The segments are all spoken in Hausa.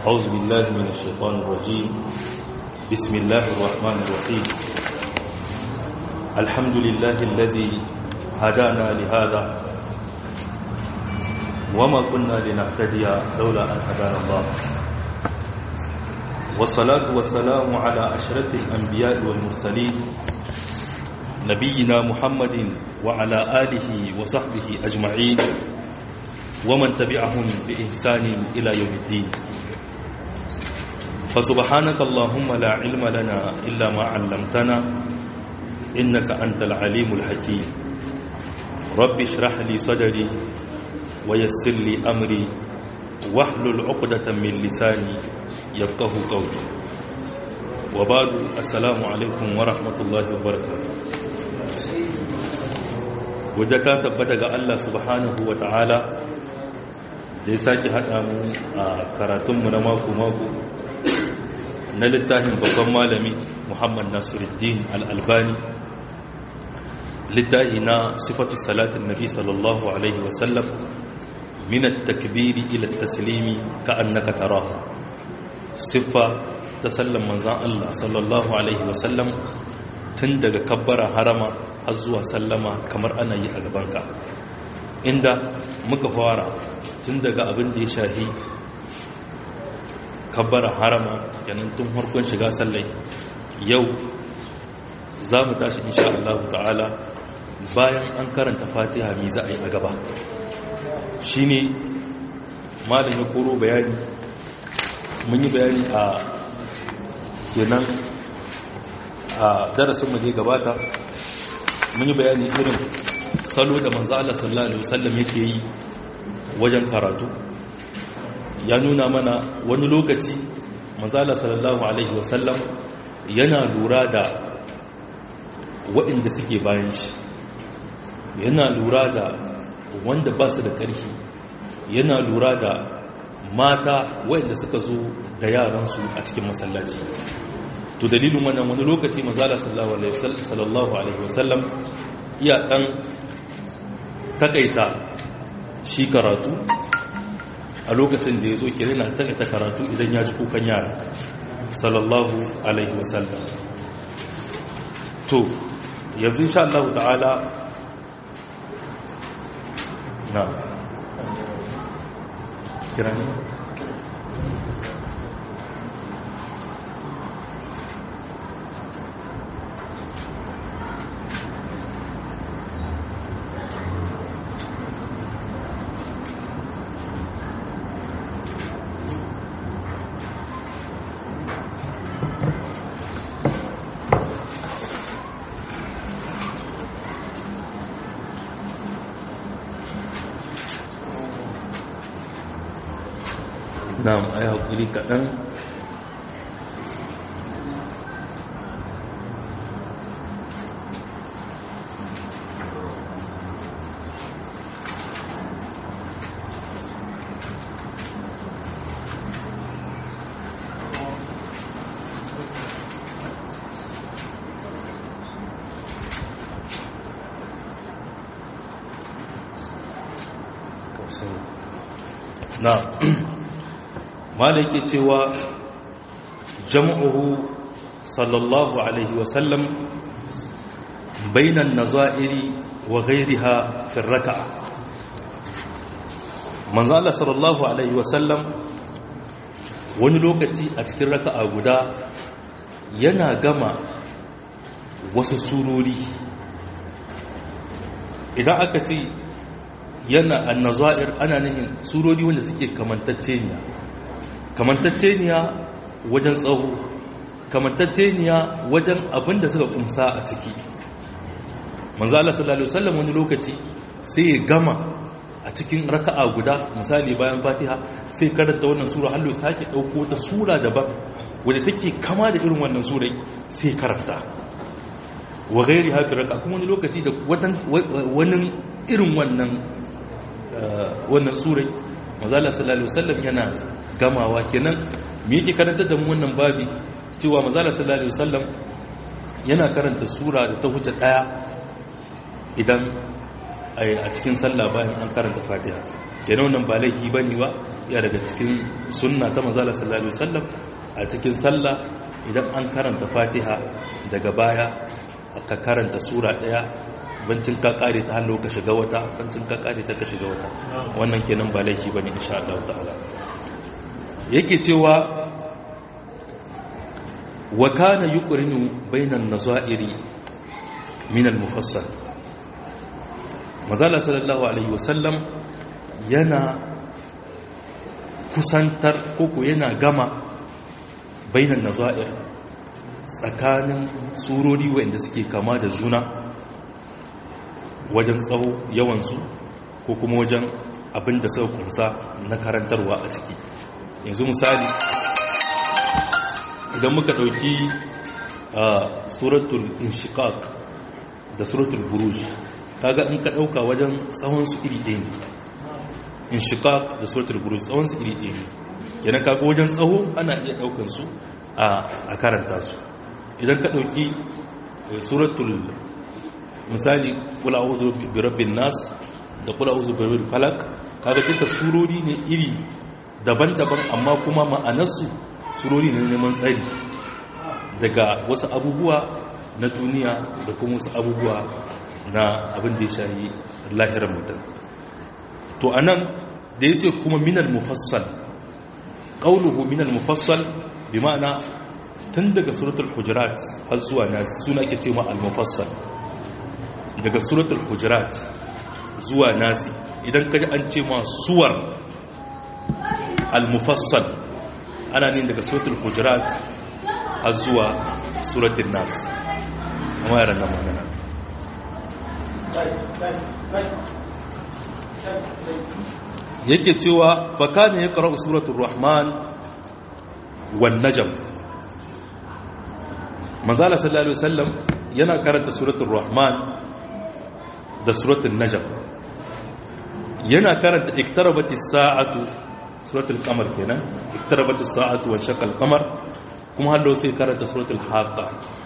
أعوذ بالله من الشيطان الرجيم بسم الله الرحمن الرحيم الحمد لله الذي هدانا لهذا وما كنا لنهتدي لولا أن هدانا الله والصلاة والسلام على أشرف الأنبياء والمرسلين نبينا محمد وعلى آله وصحبه أجمعين ومن تبعهم بإحسان إلى يوم الدين فسبحانك اللهم لا علم لنا إلا ما علمتنا إنك أنت العليم الحكيم رب اشرح لي صدري ويسر لي أمري واحلل عقدة من لساني يفقه قولي وبعد السلام عليكم ورحمة الله وبركاته wadda tabbata ga Allah subhanahu wa ta'ala da ya sake haɗa mu a karatunmu na mako-mako na littafin babban malami muhammad nasiruddin al'albani littafi na sifatu salatin nabi sallallahu alaihi wasallam minat takbiri ila taslimi ka annaka tarahu siffa ta sallan manzan Allah sallallahu alaihi wasallam tun daga kabbara harama har zuwa sallama kamar ana yi a gabanka inda muka fara tun daga abin da ya shahi kabbara harama kenan tun harkon shiga sallai yau za mu tashi insha Allah ta'ala bayan an karanta fatiha mi za a yi a gaba shi ne malin ya koro bayani mun yi bayani a kenan a darasin mu je gabata mun yi bayani irin salo da manzo Allah sallallahu alaihi wasallam yake yi wajen karatu ya nuna mana wani lokaci manzo Allah sallallahu alaihi wasallam yana lura da waɗanda suke bayan shi yana lura da wanda ba su da ƙarfi yana lura da mata waɗanda suka zo da yaransu a cikin masallaci to dalilin wannan wani lokaci mazala sallallahu alaihi wasallam iya dan takaita shi karatu a lokacin da ya zo kere na takaita karatu idan ya ji kukan yara sallallahu alaihi wasallam to yanzu insha Allah ta'ala na kira ne na'am ai hakuri kaɗan na'am malai ke cewa jam'uhu sallallahu alaihi wasallam bainan nazairi wa ghairiha fi raka'a manzo Allah sallallahu alaihi wasallam wani lokaci a cikin raka'a guda yana gama wasu surori idan aka ce yana annazair ana nihin surori wanda suke kamantacceniya kamantacceniya wajen tsawo kamantacceniya wajen abin da suka kumsa a ciki manzo Allah sallallahu alaihi wasallam wani lokaci sai ya gama a cikin raka'a guda misali bayan Fatiha sai karanta wannan sura hallo sake dauko ta sura daban wanda take kama da irin wannan surai sai karanta wa ghairi hafi raka kuma wani lokaci da wani irin wannan wannan surai manzo Allah sallallahu alaihi wasallam yana gamawa kenan me yake karanta da mu wannan babi cewa manzala sallallahu alaihi wasallam yana karanta sura da ta huce daya idan a cikin sallah bayan an karanta fatiha kenan wannan ba laifi bane ba ya daga cikin sunna ta manzala sallallahu alaihi wasallam a cikin sallah idan an karanta fatiha daga baya ka karanta sura daya bancin ka kare ta hallo ka shiga wata bancin ka kare ta ka shiga wata wannan kenan ba laifi bane insha Allah ta'ala yake cewa wa kana yuqrinu bainan nazairi min al-mufassal mazala sallallahu alaihi wasallam yana kusantar koko yana gama bainan nazair tsakanin surori wanda suke kama da juna wajen tsawo yawansu ko kuma wajen abin da suka kunsa na karantarwa a ciki yanzu misali idan muka ɗauki suratul inshiqaq da suratul buruj kaga in ka ɗauka wajen tsawonsu iri ɗaya ne inshiqaq da suratul buruj tsawonsu iri ɗaya ne yana kaga wajen tsawo ana iya ɗaukan su a karanta su idan ka ɗauki suratul misali kula auzu bi rabbin nas da kula auzu bi rabbil falaq kaga duka surori ne iri daban-daban amma kuma ma'anarsu surori ne neman tsari daga wasu abubuwa na duniya da kuma wasu abubuwa na abin da ya shayi lahirar mutum to anan da yace kuma minal mufassal qawluhu minal mufassal bi ma'ana tun daga suratul hujurat har zuwa nas suna ake cewa al-mufassal daga suratul hujurat zuwa nasi idan kaji an ce ma suwar al-mufassal ana ne daga suratul hujurat har zuwa suratul nas amma yaran nan magana yake cewa fakane ya ƙarar suratul rahman wan najm manzala sallallahu alaihi wasallam yana karanta suratul rahman da suratul najm yana karanta iktarabatis sa'atu suratul qamar kenan iktarabatis sa'atu wa shaqal qamar kuma hallo sai karanta suratul haqa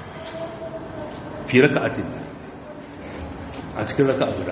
fi raka'atin a cikin raka'a guda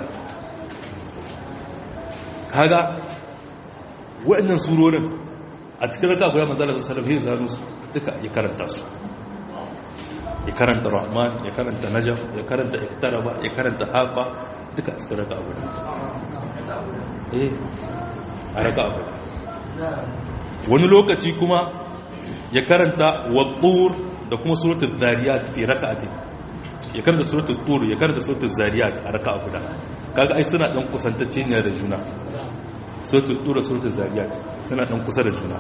kaga waɗannan surorin a cikin raka'a guda manzala sallallahu alaihi wasallam su duka ya karanta su ya karanta rahman ya karanta najm ya karanta iktaraba ya karanta haqa duka a cikin raka'a guda eh a raka'a guda wani lokaci kuma ya karanta wattur da kuma suratul zariyat fi raka'atin ya karanta suratul tur ya karanta suratul zariyat a raka'a guda kaga ai suna dan kusantacce ne da juna suratul tur da suratul zariyat suna dan kusa da juna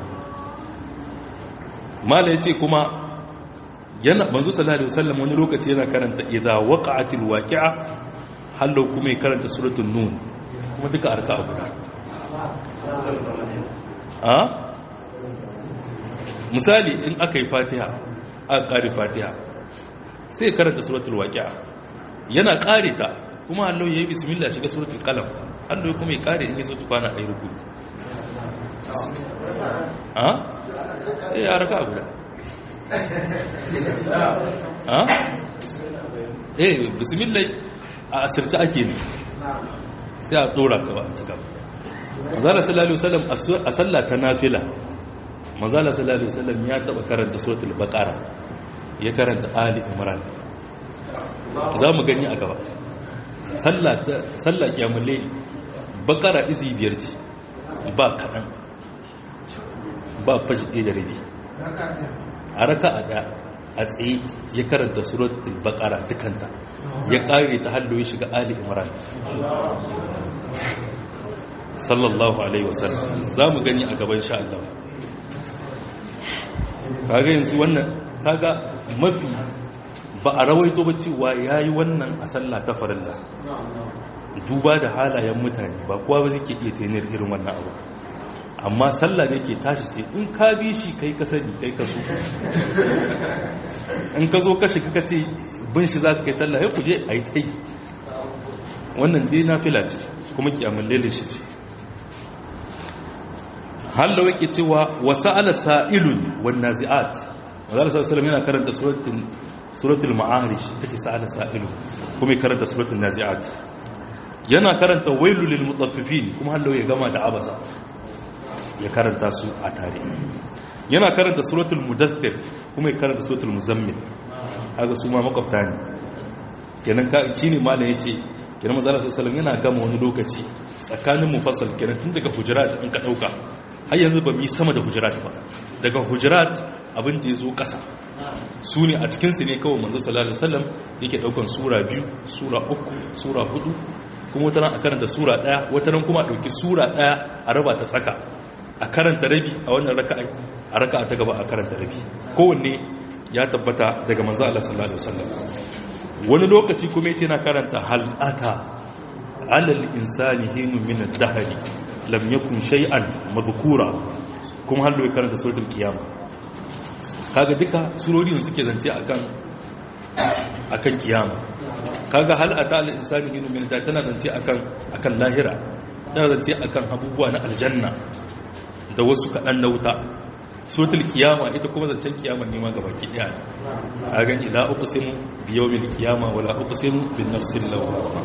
mala yace kuma yana manzo sallallahu alaihi wasallam wani lokaci yana karanta idza waqa'atil waqi'a hallo kuma ya karanta suratul nun kuma duka a raka'a guda a misali in aka yi fatiha aka ƙari fatiha sai karanta suratul waqi'a yana ƙare ta kuma Allah ya yi bismillah shiga suratul qalam Allah kuma ya ƙare in yi suratul kwana ayi ruku a eh a raka guda a eh bismillah a asirce ake ne sai a dora ka ba a cika manzala sallallahu alaihi wasallam a sallah ta nafila manzala sallallahu alaihi wasallam ya taba karanta suratul baqara ya karanta ali imran za mu gani a gaba sallah ta sallah kiyamul layl baqara izi biyar ce ba kadan ba fashi ɗaya da rabi a raka'a da a tsaye ya karanta suratul baqara dukanta ya kare ta hallo ya shiga ali imran sallallahu alaihi wasallam za mu gani a gaban sha Allah kaga yanzu wannan kaga mafi ba a rawaito ba cewa yayi wannan a sallah ta farilla duba da halayen mutane ba kowa ba zai iya tainir irin wannan abu amma sallah ne ke tashi sai in ka bi shi kai ka sani kai ka so in ka zo ka shiga ka ce bin shi za ka kai sallah ya kuje a yi ta yi wannan dai na fila ce kuma kiyamun lele shi ce hallo yake cewa wasu ala sa'ilun wan nazi'at mazala sallallahu yana karanta suratul suratul ma'arish take sa'ala sa'ilun kuma ya karanta suratul nazi'at yana karanta wailul lil mutaffifin kuma hallo ya gama da abasa ya karanta su a tare yana karanta suratul mudaththir kuma ya karanta suratul muzammil haka su ma makwabta ne kenan ka shine malam yace kenan manzo Allah sallallahu yana gama wani lokaci tsakanin mufassal kenan tun daga hujurat in ka dauka har yanzu ba mi sama da hujurat ba daga hujurat abin da yazo kasa su ne a cikin su ne kawai manzo sallallahu alaihi wasallam yake daukan sura biyu sura uku sura hudu kuma wata a karanta sura daya wata kuma a dauki sura daya a raba ta tsaka a karanta rabi a wannan raka'a a raka'a ta gaba a karanta rabi kowanne ya tabbata daga manzo Allah sallallahu alaihi wasallam wani lokaci kuma yace na karanta hal ata alal insani hinu min ad-dahr lam yakun shay'an madhkura kuma har ya karanta suratul qiyama kaga duka surori ne suke zance akan akan kiyama kaga hal ata alal insani hinu min ad-dahr tana zance akan akan lahira tana zance akan abubuwa na aljanna da wasu kaɗan na wuta suratul kiyama ita kuma zancen kiyama ne ma gaba ki daya a gani la uqsimu bi yawmil kiyama wala uqsimu bin nafsil lawwama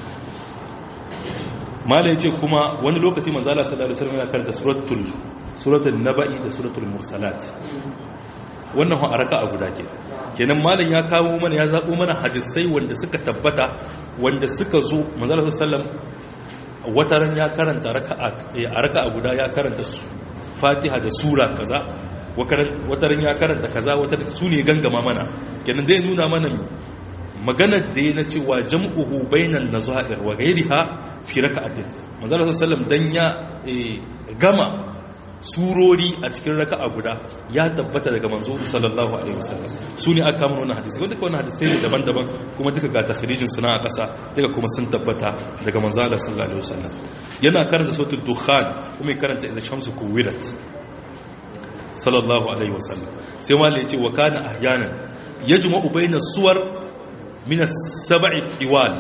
mala yace kuma wani lokaci manzo Allah sallallahu alaihi wasallam yana karanta suratul suratul naba'i da suratul mursalat wannan a raka'a guda ke kenan malam ya kawo mana ya zabo mana hadisai wanda suka tabbata wanda suka zo manzo Allah sallallahu alaihi wasallam wataran ya karanta raka'a a raka'a guda ya karanta su fatiha da sura kaza wataran ya karanta kaza wataran su ne gangama mana kenan dai nuna mana maganar da ya na cewa jam'uhu bainan nazair wa ghairiha fi raka'atin manzo sallam dan ya gama surori a cikin raka'a guda ya tabbata daga manzo sallallahu alaihi wasallam su ne aka mana wannan hadisi wanda wannan hadisi ne daban-daban kuma duka ga takhrijin suna a ƙasa duka kuma sun tabbata daga manzo Allah sallallahu alaihi wasallam yana karanta suratul dukhan kuma ya karanta idza shamsu kuwirat sallallahu alaihi wasallam sai malai yace wa kana ahyanan yajma'u bayna suwar min as-sab'i iwal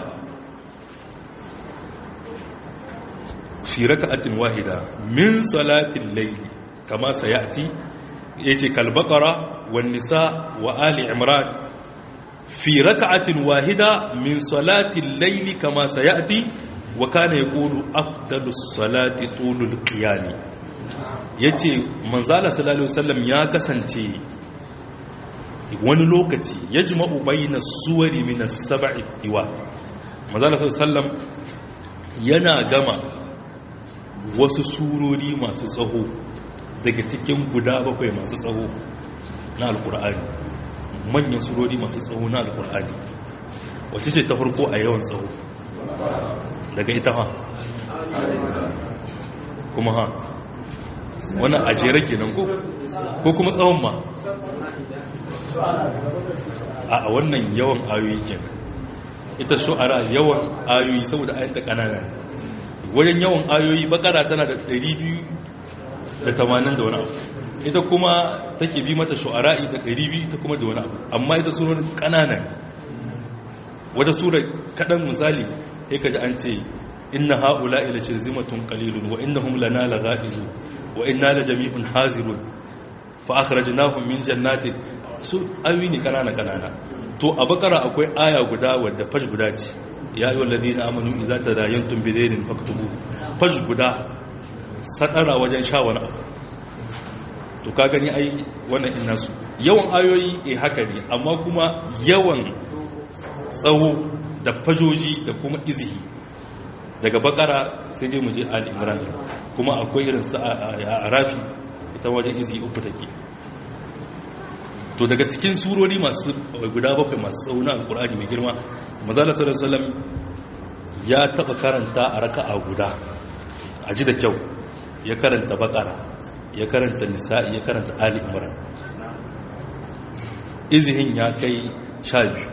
fi raka'atin wahida min salatil layli kama sayati yace kal baqara wan nisa wa ali imran fi raka'atin wahida min salatil layli kama sayati wa kana yaqulu afdalus salati tulul qiyam yace manzala sallallahu alaihi wasallam ya kasance wani lokaci yajma'u bayna suwari min as-sab'i iwa manzala sallallahu alaihi wasallam yana gama wasu surori masu tsaho daga cikin guda bakwai masu tsaho na alkur'ani manyan surori masu tsaho na alkur'ani wacce ce ta farko a yawan tsaho daga ita ha kuma ha wani ajiyar kenan ko ko kuma tsawon ma a wannan yawan ayoyi kenan ita shu'ara yawan ayoyi saboda ayyanta kanana wajen yawan ayoyi bakara tana da 280 da wani abu ita kuma take bi mata shu'ara'i da 200 ita kuma da wani abu amma ita surorin kanana wata sura kadan misali sai kaji an ce inna haula ila shirzimatun qalilun wa innahum lana laghaizun wa inna la jami'un hazirun fa akhrajnahum min jannatin su ayoyi ne kanana kanana to a bakara akwai aya guda wadda fash guda ce ya yi wallazi na amanu iza ta rayantun bizainin faktubu fash guda sadara wajen sha wani abu to ka gani ai wannan ina su yawan ayoyi e haka ne amma kuma yawan tsawo da fajoji da kuma izihi daga bakara sai dai mu je ali imran kuma akwai irin sa a rafi ita wajen izihi uku take to daga cikin surori masu guda bakwai masu tsauna alkur'ani mai girma mazala sallallahu ya taba karanta a raka'a guda a ji da kyau ya karanta bakara ya karanta nisa'i ya karanta ali imran izihin ya kai sha biyu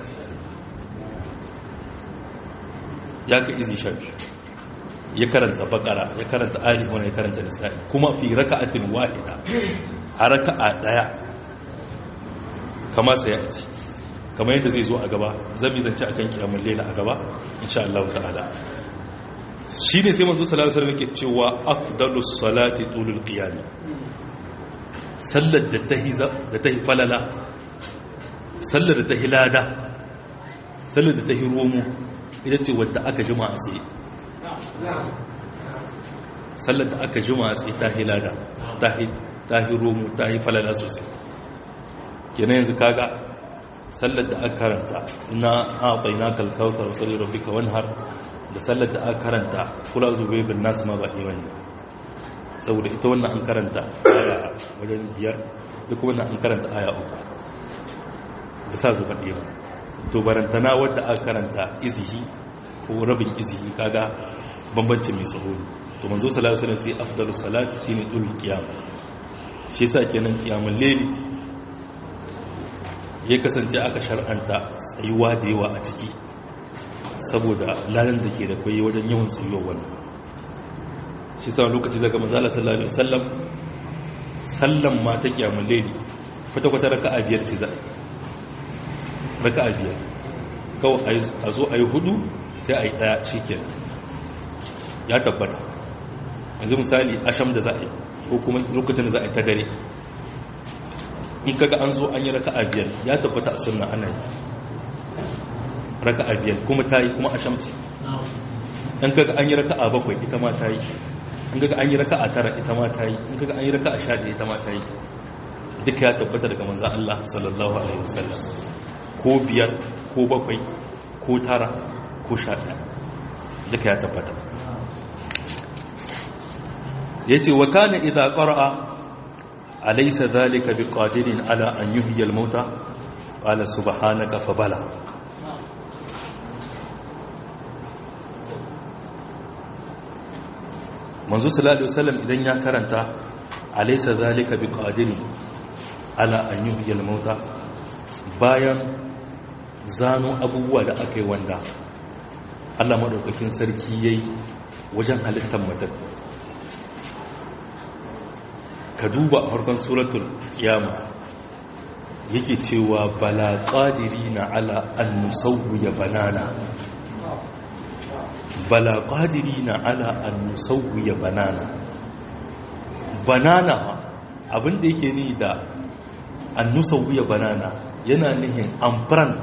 ya kai izi sha biyu ya karanta bakara ya karanta ali imran ya karanta nisa'i kuma fi raka'atin wahida a raka'a daya kama sai ya ci kama yadda zai zo a gaba zami zance a kan kiyamun lela a gaba insha Allah ta'ala shi ne sai manzo salatu sallam yake cewa afdalus salati tulul qiyam sallar da tahi da tahi falala sallar da tahi lada sallar da tahi romo ita ce wadda aka jima a tsaye sallar da aka jima tsaye ta hilada ta hi romo ta hi falala sosai kenan yanzu kaga sallar da aka karanta ina haɗai na kalkautar wasu rabbika wanhar da sallar da aka karanta kula zubai bin nasu ma ba ɗaya ne saboda ita wannan an karanta aya wajen biyar duk wannan an karanta aya uku da sa zuba ɗaya to barantana wadda aka karanta izihi ko rabin izihi kaga bambancin mai tsaho to manzo salatu alaihi wasallam sai afdalu salati shine dul qiyam shi yasa kenan qiyamul layli ya kasance aka shar'anta tsayuwa da yawa a ciki saboda lalan da ke da kwaye wajen yawan tsayuwa wannan shi sa lokaci daga manzala sallallahu alaihi wasallam sallan ma ta qiyamul layli kwata kwata raka'a biyar ce za raka'a biyar kawai a zo a yi hudu sai a yi daya shikenan ya tabbata yanzu misali asham da za a yi ko kuma lokacin da za a yi ta dare in kaga an zo an yi raka'a biyar ya tabbata a sunna ana yi raka'a biyar kuma ta yi kuma ashamci in kaga an yi raka'a bakwai ita ma ta yi in kaga an yi raka'a tara ita ma ta yi in kaga an yi raka'a sha ɗaya ita ma ta yi duka ya tabbata daga manzan Allah sallallahu alaihi wasallam ko biyar ko bakwai ko tara ko sha ɗaya duka ya tabbata ya ce wa kana idha qara'a alaysa dhalika biqadirin ala an yuhyiya al-mauta qala subhanaka fa bala manzo sallallahu alaihi wasallam idan ya karanta alaysa dhalika biqadirin ala an yuhyiya al-mauta bayan zano abubuwa da aka yi wanda Allah madaukakin sarki yayi wajen halittar mutum ka duba a farkon suratul kiyama yake cewa bala na ala an nusawwiya banana bala na ala an nusawwiya banana banana abinda yake ni da an nusawwiya banana yana nihin amprant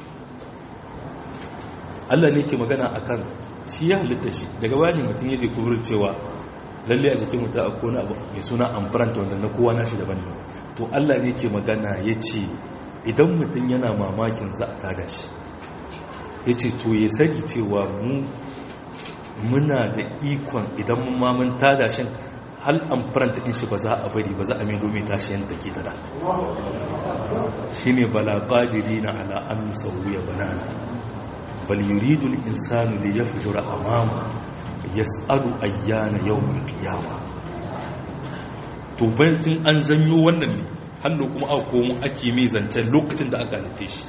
Allah ne ke magana akan shi ya halitta shi daga bayan mutum yake kubur cewa lalle a jikin mutum a kone abu mai suna amfaranta wanda na kowa nashi daban ne to Allah ne ke magana ya ce idan mutum yana mamakin za a tada shi ya ce to ya sani cewa mu muna da ikon idan mun mamun tada shi hal amfaranta in shi ba za a bari ba za a mai domin tashi yadda ke tada shi ne bala ƙadiri na ala an sauya banana bal yuridul insanu li yafjura amama yas'alu ayyana yawmul qiyama to bayan an zanyo wannan ne hannu kuma aka komo ake mai zancen lokacin da aka halitta shi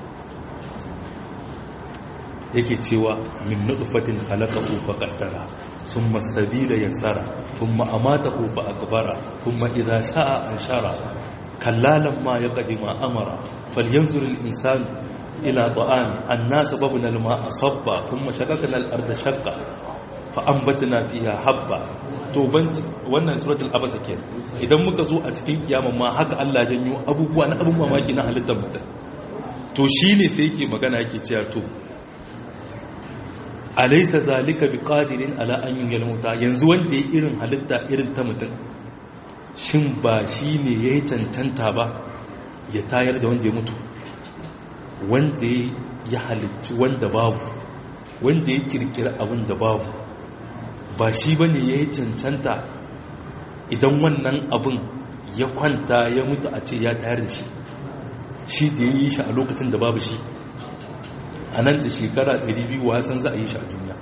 yake cewa min nutfatin khalaqahu fa qaddara thumma sabila yassara thumma amatahu fa akbara thumma idha sha'a anshara kallalan ma yaqdima amara falyanzur al-insanu ila ta'ami anna sababna al-ma'a sabba thumma shaqaqna al-arda shaqqa fa'ambatna fiha habba to ban wannan suratul abasa ke idan muka zo a cikin kiyama ma haka Allah janyo abubuwa na abun mamaki na halittar mutum to shine sai yake magana yake cewa to alaysa zalika biqadirin ala an yuhyil mauta yanzu wanda ya irin halitta irin ta mutum shin ba shine yayi cancanta ba ya tayar da wanda ya mutu wanda ya halicci wanda babu wanda ya kirkira abin da babu ba shi ba ne ya yi cancanta idan wannan abin ya kwanta ya mutu a ce ya tayar da shi shi da ya yi shi a lokacin da babu shi a nan da shekara 200 wasan za a yi shi a duniya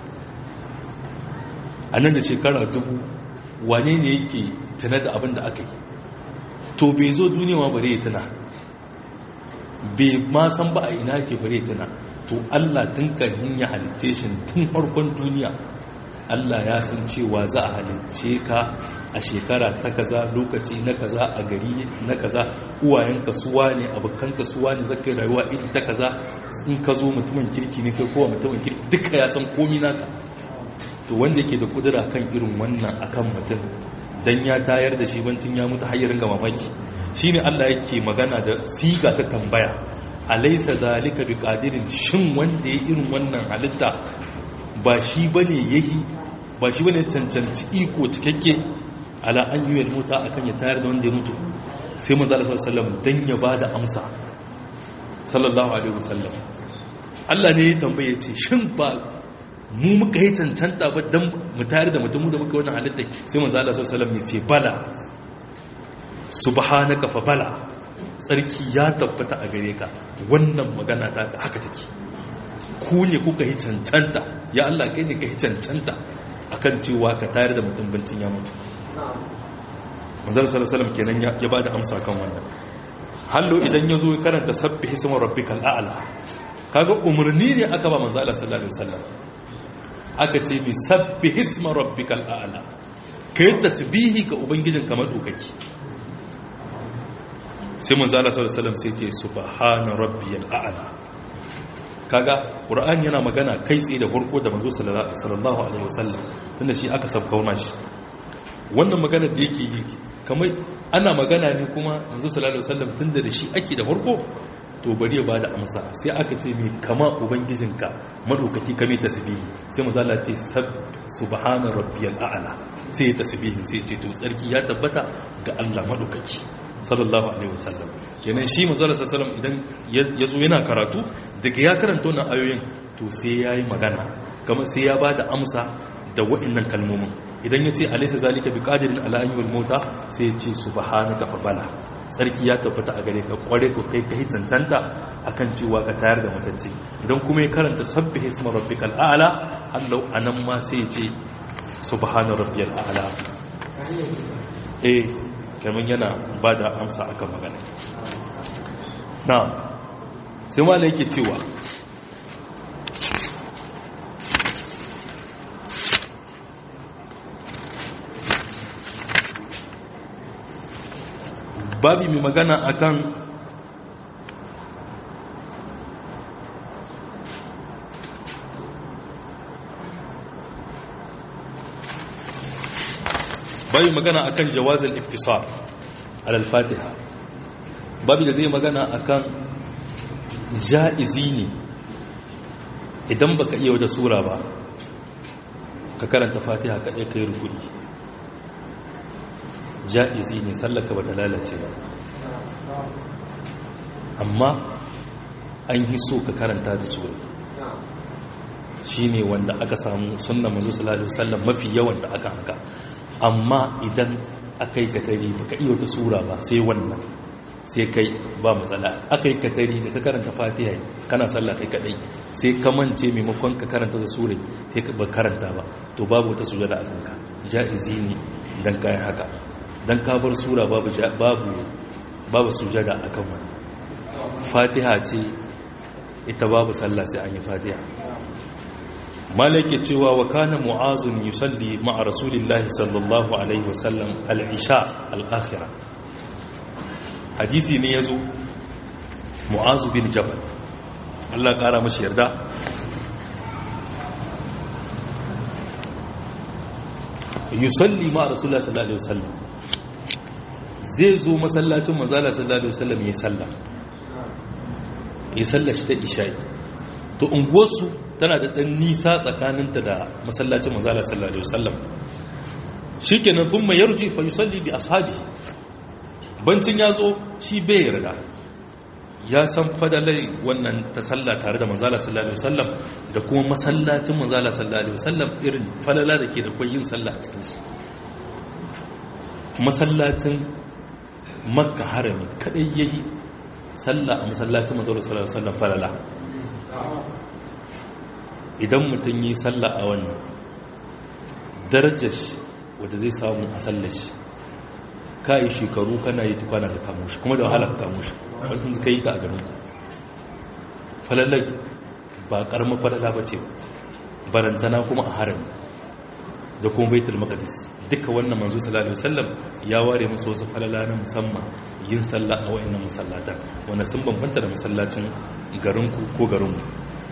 a nan da shekara 1000 wane ne yake tana da abin da aka yi to bai zo duniya ma bare ya tana bai ma san ba a ina ke bare ya tana to allah tun kan ya halitte shi tun farkon duniya Allah ya san cewa za a halicce ka a shekara ta kaza lokaci na kaza a gari na kaza uwayenka suwa ne abokanka suwa ne zaka rayuwa ita ta kaza in ka zo mutumin kirki ne kai kowa mutumin kirki duka ya san komi naka to wanda yake da kudura kan irin wannan akan mutum dan ya tayar da shi bancin ya mutu har ya ringa mamaki shine Allah yake magana da siga ta tambaya alaysa zalika biqadirin shin wanda ya irin wannan halitta ba shi bane yayi ba shi bane cancanci iko cikakke ala an yi mota akan ya tayar da wanda ya mutu sai manzo Allah sallallahu alaihi wasallam dan ya bada amsa sallallahu alaihi wasallam Allah ne ya tambaye ce shin ba mu muka yi cancanta ba dan mu tayar da mutum da muka wannan halitta sai manzo Allah sallallahu alaihi wasallam ya ce bala subhanaka fa bala tsarki ya tabbata a gare ka wannan magana ta ka haka take ku ne kuka yi cancanta ya Allah kai ne ka yi cancanta akan cewa ka tayar da mutum bincin ya mutu manzal sallallahu kenan ya ba da amsa kan wannan hallo idan ya zo ya karanta sabbi hisma rabbikal a'la kaga umarni ne aka ba manzal sallallahu alaihi wasallam aka ce bi sabbi hisma rabbikal a'la kai tasbihi ga ubangijin kamar dokaki sai manzal sallallahu alaihi wasallam sai ce subhana rabbiyal a'la kaga qur'ani yana magana kai tsaye da farko da manzo sallallahu alaihi wasallam tunda shi aka sabkauna shi wannan magana da yake yi kamar ana magana ne kuma manzo sallallahu alaihi wasallam tunda da shi ake da farko to bari ya bada amsa sai aka ce mai kama ubangijinka madaukaki kame tasbihi sai manzo Allah ce subhana rabbiyal a'la sai ya tasbihin sai ya ce to tsarki ya tabbata ga Allah madaukaki sallallahu alaihi wasallam kenan shi manzo sallallahu alaihi wasallam idan yazo yana karatu daga ya karanta wannan ayoyin to sai yayi magana kamar sai ya bada amsa da waɗannan kalmomin idan yace alaysa zalika biqadirin ala an yul mauta sai ya ce subhanaka fa bala sarki ya tabbata a gare ka kware ko kai kai cancanta akan cewa ka tayar da mutacce idan kuma ya karanta sabbih isma rabbikal a'la Allah anan ma sai ya ce subhana rabbiyal a'la eh kamar yana ba da amsa akan magana na sai ma yake cewa babi mai magana akan babi magana akan jawazin iktisar alal fatiha babi da zai magana akan ja'izi ne idan baka iya wata sura ba ka karanta fatiha kaɗai kai rukuni ja'izi ne sallaka bata lalace ba amma an yi so ka karanta da sura shi ne wanda aka samu sunan mazu salatu sallam mafi yawan da aka haka amma idan aka yi katari baka iya wata sura ba sai wannan sai kai ba matsala aka yi katari da ka karanta fatiha kana sallah kai kadai sai ka mance maimakon ka karanta da sura sai ka ba karanta ba to babu wata sujada a kanka ja'izi ne dan kai haka dan ka bar sura babu babu babu sujada akan wani fatiha ce ita babu sallah sai an yi fatiha malaka cewa wa kana mu'azun yusalli ma'a rasulillahi sallallahu alaihi wasallam al-isha al-akhirah hadisi ne yazo mu'azu bin jabal Allah kara mashi yarda yusalli ma'a rasulillahi sallallahu alaihi wasallam zai zo masallacin manzala sallallahu alaihi wasallam ya salla ya salla shi ta isha'i to unguwarsu tana da ɗan nisa tsakaninta da masallacin manzala sallallahu alaihi wasallam shikenan thumma yarji fa yusalli bi ashabi bancin ya zo shi bai yarda ya san fadalai wannan ta salla tare da manzala sallallahu alaihi wasallam da kuma masallacin manzala sallallahu alaihi wasallam irin falala da ke da kwai yin sallah a cikin shi masallacin makka harami kadai yayi sallah a masallacin manzala sallallahu alaihi wasallam falala idan mutum yi sallah a wannan darajar wadda zai samu a sallar shi ka yi shekaru kana yi tukwana ka kamo shi kuma da wahala ka kamo shi wani suka yi ta a garin falalai ba karamar falala ba ce barantana kuma a harami da kuma baitul maqdis duka wannan manzo sallallahu alaihi wasallam ya ware musu wasu falala na musamman yin sallah a wayannan masallatan wanda sun bambanta da masallacin garinku ko garinmu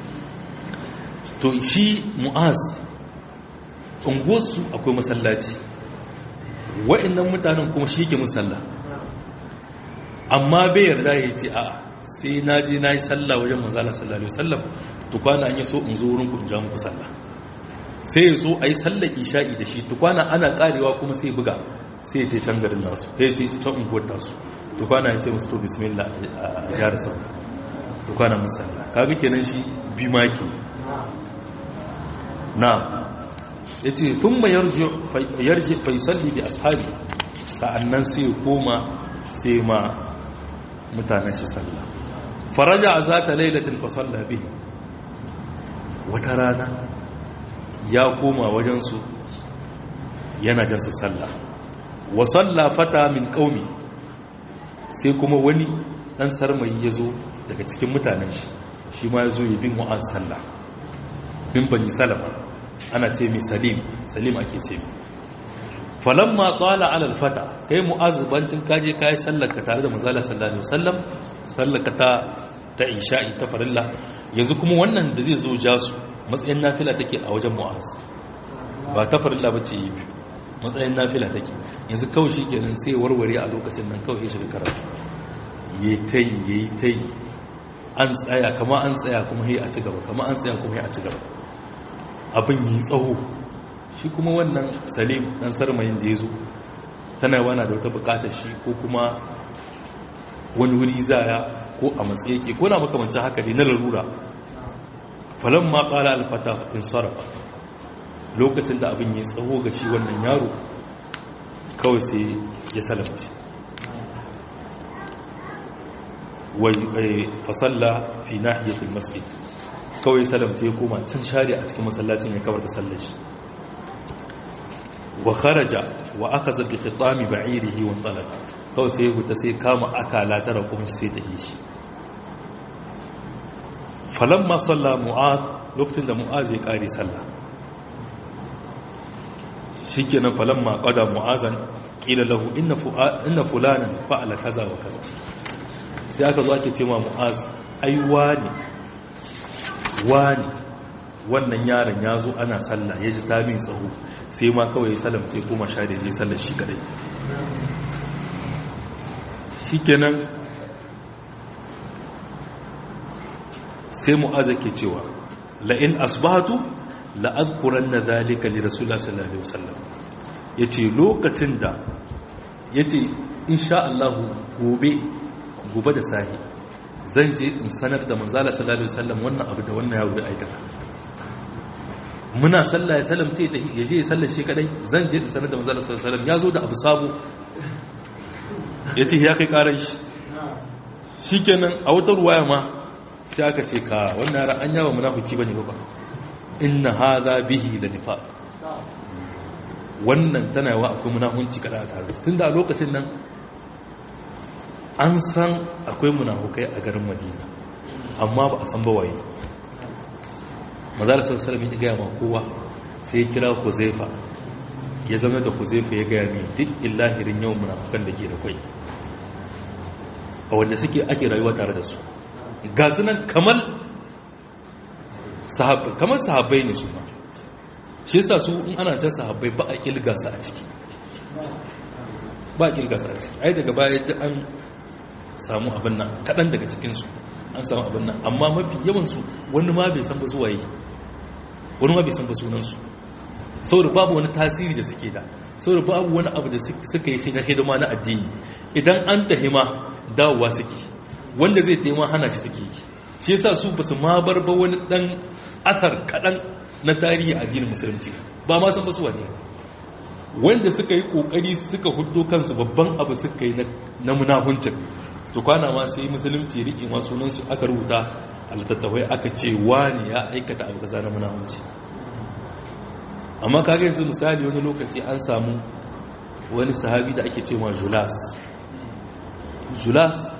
to shi mu'az unguwarsu akwai masallaci wa'annan mutanen kuma shi ke musalla amma bai yarda ya ce a sai na je na yi sallah wajen manzala sallallahu alaihi wasallam to kwana an yi so in zo wurin ku in ja muku sallah sai ya zo a yi sallar isha'i da shi tukwana ana karewa kuma sai buga sai ya ce can garin nasu ya ce can unguwar tasu tukwana ya ce musu to bismillah a gyara sau tukwana musalla kaga kenan shi bi maki na ya ce tun mai yarje faisalli da ashabi sa'annan sai ya koma sai ma mutanen shi sallah faraja a zata lailatin fasalla bihi wata rana ya koma wajensu yana jansu sallah wa salla fata min qaumi sai kuma wani dan sarmayi yazo daga cikin mutanen shi shi ma yazo ya bin mu'az sallah bin bani salama ana ce mi salim salim ake ce mi falamma qala ala alfata kai mu'az bancin kaje kai sallar ka tare da manzala sallallahu alaihi wasallam sallar ka ta ta isha'i ta farilla yanzu kuma wannan da zai zo jasu matsayin nafila take a wajen mu'az ba ta farilla bace yi biyu matsayin nafila take yanzu kawai shi kenan sai warware a lokacin nan kawai ya shiga karatu ya ta yi ya yi ta yi an tsaya kama an tsaya kuma ya a ci gaba kama an tsaya kuma ya a ci gaba abin yi tsaho shi kuma wannan salim dan sarmayin da ya zo tana wana da wata bukatar shi ko kuma wani wuri zaya ko a matsayi ke ko na makamancin haka ne na larura falon ma ƙala alfata in sarrafa lokacin da abin yi tsawo ga shi wannan yaro kawai sai ya salamci wai fasalla fi nahiyatul masjid kawai salamta ya koma can share a cikin masallacin ya kawar da sallar shi wa kharaja wa akaza bi khitami ba'irihi wa talaka kawai sai huta sai kama akala ta rakun sai ta hishi falamma salla mu'ad lokacin da mu'az ya kare sallah shikenan falamma qada mu'azan qila lahu inna inna fulanan fa'ala kaza wa kaza sai aka zo ake cewa mu'az ai wani wani wannan yaron ya zo ana sallah ya ji ta min tsaho sai ma kawai salamce kuma sha da je sallar shi kadai shikenan sai mu'az ke cewa la in asbahatu la adhkuranna dhalika li rasulullah sallallahu alaihi wasallam yace lokacin da yace insha Allah gobe gobe da sahi zan je in sanar da manzala sallallahu alaihi wasallam wannan abu da wannan yaro da aikata muna sallah ya salamce ta ya je ya sallar shi kadai zan je in sanar da manzala sallallahu alaihi wasallam ya zo da abu sabo yace ya kai karan shi shikenan a wata ruwaya ma sai aka ce ka wannan ran an yawa munafiki bane ba inna hadha bihi la nifaq wannan tana yawa akwai munafunci kada a tare tunda a lokacin nan an san akwai munafukai a garin madina amma ba a san ba waye mazala sallallahu alaihi gaya ma kowa sai ya kira huzaifa ya zama da huzaifa ya gaya mai duk illahirin yawan munafukan da ke da kwai a wanda suke ake rayuwa tare da su ga sunan kamar sahabbai kamar sahabbai ne su ma shi yasa su in ana can sahabbai ba a kilga su a ciki ba a kilga su a ciki ai daga baya duk an samu abin nan kaɗan daga cikinsu an samu abin nan amma mafi yawansu wani ma bai san ba zuwa yi wani ma bai san ba sunansu saboda babu wani tasiri da suke da saboda babu wani abu da suka yi na hidima na addini idan an tahima dawowa suke wanda zai taima hana shi suke yi shi yasa su ba su ma bar ba wani dan asar kaɗan na tarihi addinin musulunci ba ma san ba su wane wanda suka yi kokari suka hudo kansu babban abu suka yi na munafuncin to kwana ma sai musulunci riƙe ma sunansu aka rubuta a littattafai aka ce wani ya aikata abu kaza na munafunci amma kaga yanzu misali wani lokaci an samu wani sahabi da ake cewa julas julas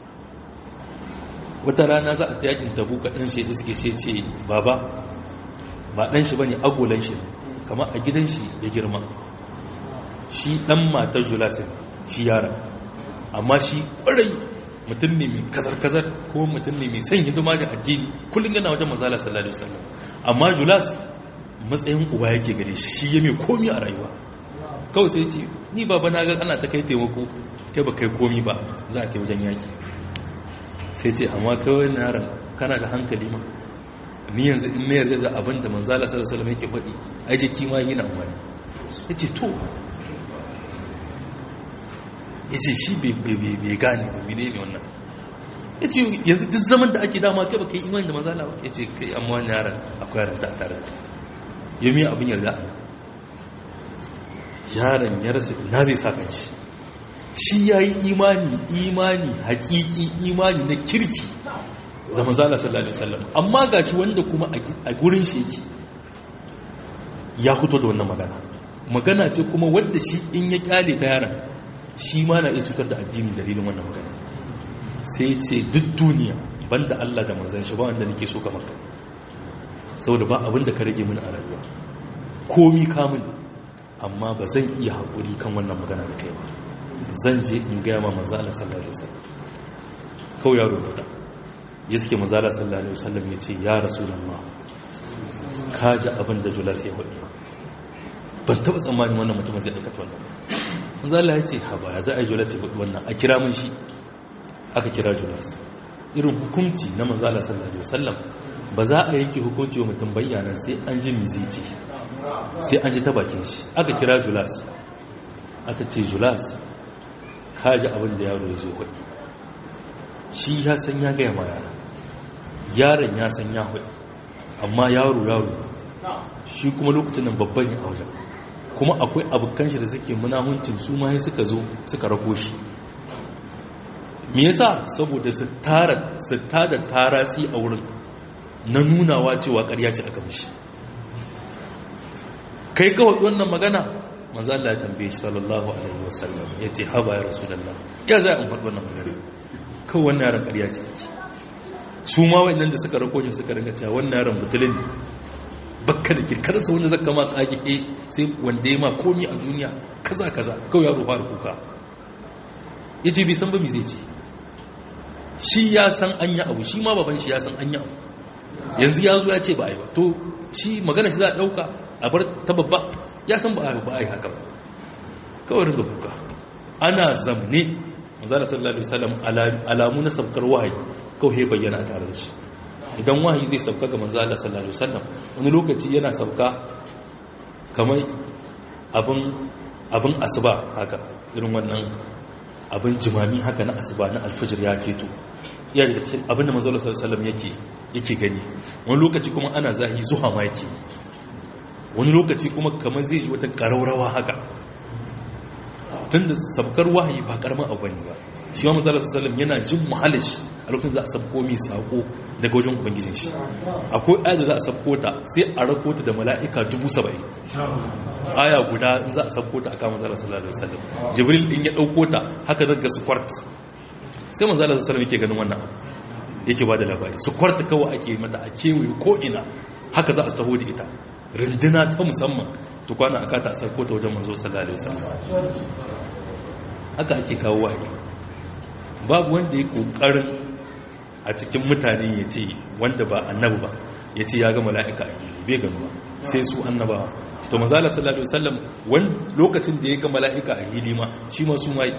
wata rana za a ta yakin tabu ka ɗan shi iske shi ce baba ba ɗan shi ba ne agolan shi kamar a gidan shi ya girma shi ɗan matar julasin shi yara amma shi ƙwarai mutum ne mai kazar-kazar ko mutum ne mai son hidima da addini kullum yana wajen mazala sallallahu alaihi wasallam amma julas matsayin uba yake gare shi shi ya mai komi a rayuwa kawai sai ce ni baba na ga ana ta kai taimako kai ba kai komi ba za a kai wajen yaki sai ce amma kawai na yaran kana da hankali ma ni yanzu in na yarda da abin da manzala sallallahu alaihi yake faɗi ai jiki ma yana wani yace to yace shi bai gane ba mene ne wannan yace yanzu duk zaman da ake dama kai baka yi imani da manzala ba yace kai amma wani yaran akwai yaran ta tare da yami abin yarda yaron ya rasa ina zai sa kanshi shi yayi imani imani hakiki imani na kirki da manzala sallallahu alaihi wasallam amma gashi wanda kuma a gurin shi yake ya fito da wannan magana magana ce kuma wanda shi in ya kyale ta yaran shi ma na iya cutar da addini dalilin wannan magana sai ce duk duniya banda Allah da manzon shi ba wanda nake so kamar ka saboda ba abin da ka rage min a rayuwa komi kamun amma ba zan iya haƙuri kan wannan magana da kai ba zan je in gaya ma manzala sallallahu alaihi wasallam kawai ya rubuta ya suke mazala sallallahu alaihi wasallam ya ce ya rasulullah ka ji abin da julas ya faɗi ban taɓa tsammanin wannan mutum zai aikata wannan mazala ya ce ha ba ya za a yi julas ya faɗi wannan a kira mun shi aka kira julas irin hukunci na mazala sallallahu alaihi wasallam ba za a yanke hukunci wa mutum bayyana sai an ji mi zai ce sai an ji ta bakin shi aka kira julas aka ce julas ka ji abin da yaro ya zo faɗi shi ya san ya gaya ma yara yaron ya san ya hudu amma yaro yaro shi kuma lokacin nan babban ya wajen kuma akwai abokan shi da suke munahuncin su ma suka zo suka rako shi me yasa saboda su tara su tada taratsi a wurin na nunawa cewa ƙarya ce aka mishi kai kawai wannan magana manzo Allah ya tambaye shi sallallahu alaihi wasallam yace haba ya rasulullah ya za a faɗi wannan magana kan wannan yaran ƙarya ce su ma waɗannan da suka rako shi suka ringa cewa wannan yaran butulin bakka da kirkarsa wanda zaka ma tsage eh sai wanda ya ma komi a duniya kaza kaza kawai yaro fara kuka yace bai san ba me zai ce shi ya san an yi abu shi ma baban shi ya san an yi abu yanzu ya zo ya ce ba a yi ba to shi magana shi za a ɗauka a bar ta babba ya san ba a yi haka ba kawai ringa kuka ana zamne manzana sallallahu alaihi wasallam alamu na sabkar wahayi kawai bayyana a tare da shi idan wahayi zai sauka ga manzana sallallahu alaihi wasallam wani lokaci yana sauka kamar abin abin asuba haka irin wannan abin jimami haka na asuba na alfajir ya keto iya daga cikin abin da manzana sallallahu alaihi wasallam yake yake gani wani lokaci kuma ana zahi zuha ma yake wani lokaci kuma kamar zai ji wata ƙaraurawa haka tun da sabkar wahayi ba karamin abu ne ba shi wa mazala sallam yana jin muhalish a lokacin za a sabko mai sako daga wajen ubangijin shi akwai aya da za a sabko ta sai a rako ta da mala'ika dubu saba'in aya guda in za a sabko ta a kama mazala sallallahu alaihi wasallam jibril din ya dauko ta haka daga su kwart sai mazala sallallahu yake ganin wannan abu yake ba da labari su kwarta kawai ake mata a kewaye ko ina haka za a taho da ita rinduna ta musamman tukwana aka ta sarko ta wajen manzo sallallahu alaihi wasallam haka ake kawo wahayi babu wanda ya kokarin a cikin mutane ya ce wanda ba annabi ba ya ce ya ga mala'ika a hili bai gano ba sai su annaba to mazala sallallahu alaihi wasallam wani lokacin da ya ga mala'ika a hili ma shi ma su mai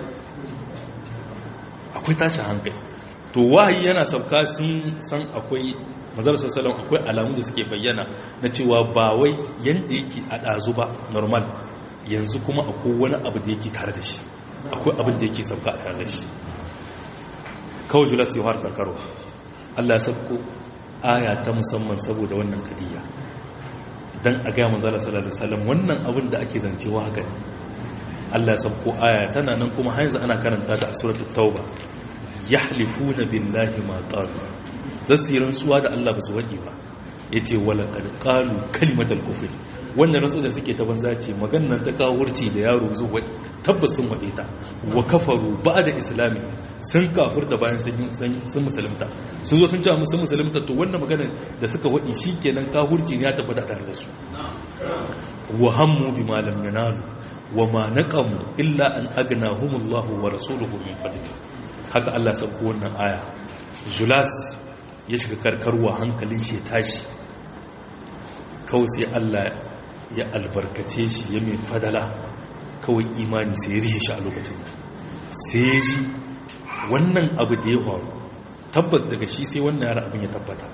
akwai tashi hankali to wahayi yana sauka sun san akwai mazar sassalam akwai alamu da suke bayyana na cewa ba wai yadda yake a ɗazu ba normal yanzu kuma akwai wani abu da yake tare da shi akwai abin da yake sauka a tare da shi kawai julas yi har karkarwa allah sabko aya ta musamman saboda wannan kadiyya don a gaya manzala sallallahu alaihi wasallam wannan abin da ake zancewa haka ne allah sabko aya tana nan kuma hanzu ana karanta ta a suratul tauba yahlifuna billahi ma qalu zasu rantsuwa da Allah ba su waɗi ba yace wala qad qalu kalimatal kufr wannan rantsu da suke ta banza ce maganar ta kawo wurci da yaro zuwa waɗi tabbas sun waɗe ta wa kafaru ba'da islami sun kafirta bayan sun musulunta sun zo sun ce musu musulunta to wannan maganar da suka waɗi shikenan kafirci ne ya tabbata tare da su wa hammu bima lam yanalu wa ma naqamu illa an agnahumullahu wa rasuluhu min fadli haka Allah sauko wannan aya julas ya shiga karkarwa hankalin shi ya tashi kawai sai Allah ya albarkace shi ya mai fadala kawai imani sai ya rishe shi a lokacin sai ji wannan abu da ya faru tabbas daga shi sai wannan yara abin ya tabbata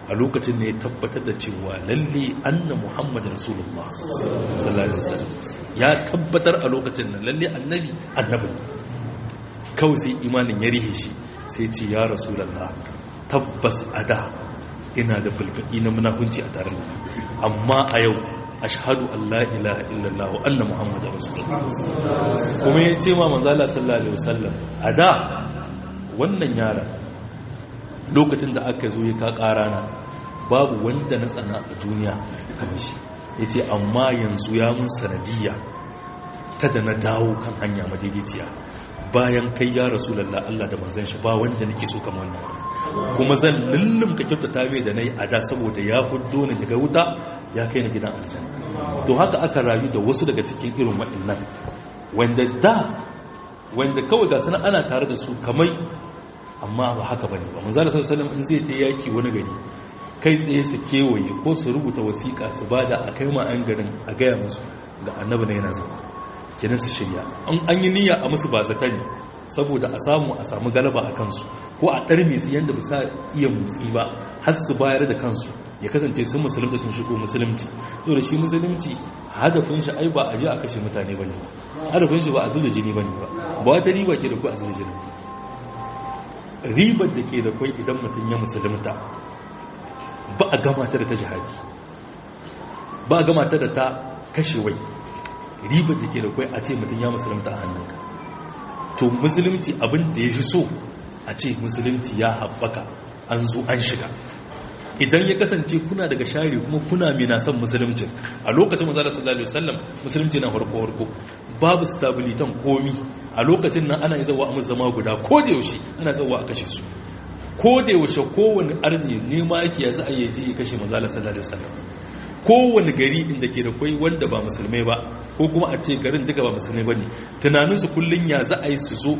a lokacin ne ya tabbatar da cewa lalle anna muhammad rasulullah sallallahu alaihi wasallam ya tabbatar a lokacin nan lalle annabi annabi kawai sai imanin ya rihe shi sai ce ya rasulullah tabbas ada ina da bulbudi na munafunci a tare da amma a yau ashhadu an la ilaha illallah wa anna muhammadar rasulullah kuma ya ce ma manzala sallallahu alaihi wasallam a da wannan yaran lokacin da aka zo ya ka karana babu wanda na tsana a duniya kamar shi ya ce amma yanzu ya mun sanadiyya ta da na dawo kan hanya madaidaiciya bayan kai ya rasulallah Allah da manzon shi ba wanda nake so kamar wannan kuma zan lullum ka kyautata mai da nayi a da saboda ya fuddo ni daga wuta ya kai ni gidan aljanna to haka aka rayu da wasu daga cikin irin waɗannan wanda da wanda kawai ga sana ana tare da su kamai amma ba haka bane ba manzo sallallahu alaihi wasallam in zai ta yaki wani gari kai tsaye su kewaye ko su rubuta wasiƙa su bada a kai ma an garin a gaya musu ga annabi na yana zama kenan su shirya an yi niyya a musu ba zata ne saboda a samu a samu galaba a kansu ko a ɗarme su yadda ba sa iya motsi ba har su bayar da kansu ya kasance sun musulunta sun shigo musulunci so da shi musulunci hadafin shi ai ba a je a kashe mutane ba ne hadafin shi ba a zuba jini ba ne ba ba wata riba ke da ku a zuba jini ribar da ke da kwai idan mutum ya musulunta ba a gama ta da ta jihadi ba a gama ta da ta kashe wai ribar da ke da kwai a ce mutum ya musulunta a hannunka to musulunci abin da ya fi so a ce musulunci ya haɓaka an zo an shiga idan ya kasance kuna daga share kuma kuna mai na son musuluncin a lokacin mazala sallallahu alaihi wasallam musulunci na harko harko babu stabilitan komi a lokacin nan ana zawa a zama guda ko da yaushe ana zawa a kashe su ko da yaushe kowane arni nema yake ya za a yi ya kashe mazala sallallahu alaihi wasallam kowane gari inda ke da kwai wanda ba musulmai ba ko kuma a ce garin duka ba musulmai ba ne tunaninsu kullum ya za a yi su zo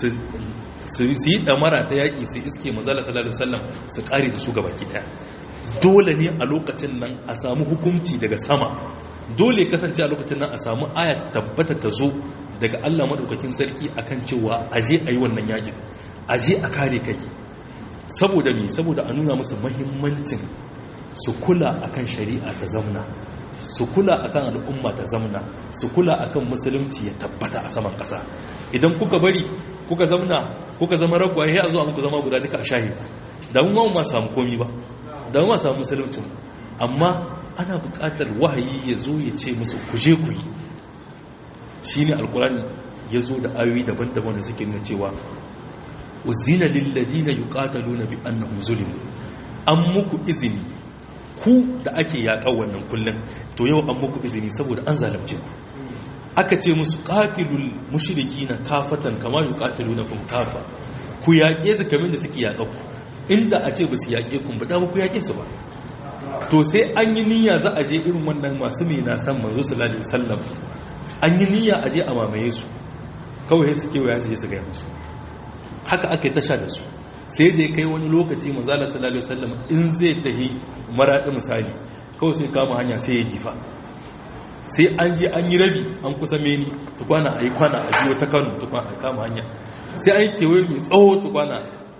su yi damara ta yaƙi su iske manzala sallallahu alaihi wasallam su ƙare da su ga baki ɗaya dole ne a lokacin nan a samu hukunci daga sama dole kasance a lokacin nan a samu aya tabbata ta zo daga Allah madaukakin sarki akan cewa aje a yi wannan yaƙin aje a kare kai saboda me saboda a nuna musu muhimmancin su kula akan shari'a ta zamna su kula akan al'umma ta zamna su kula akan musulunci ya tabbata a saman ƙasa idan kuka bari kuka zamna kuka zama ragwaye ya zuwa muku zama guda duka a shahi da mun ma samu komi ba da mun ma samu musulunci amma ana buƙatar wahayi ya zo ya ce musu kuje ku yi shine alkurani ya zo da ayoyi daban-daban da suke nuna cewa uzina lil ladina yuqataluna bi annahum zulimu an muku izini ku da ake yaƙar wannan kullum to yau an muku izini saboda an zalunce ku aka ce musu qatilul mushrikina kafatan kama yuqatilunakum kafa ku yaƙe su kamar da suke yaƙar ku inda a ce ba su yaƙe ku ba da ba ku yaƙe su ba to sai an yi niyya za a je irin wannan masu mai na san manzo sallallahu alaihi wasallam an yi niyya a je a mamaye su kawai sai suke waya su je su ga musu haka aka yi tasha da su sai da ya kai wani lokaci manzala sallallahu alaihi wasallam in zai tahi maraɗi misali kawai sai kama hanya sai ya jifa sai an je an yi rabi an kusa meni tukwana a yi kwana a ji wata kano tukwana a kama hanya sai an yi kewaye mai tsawo tukwana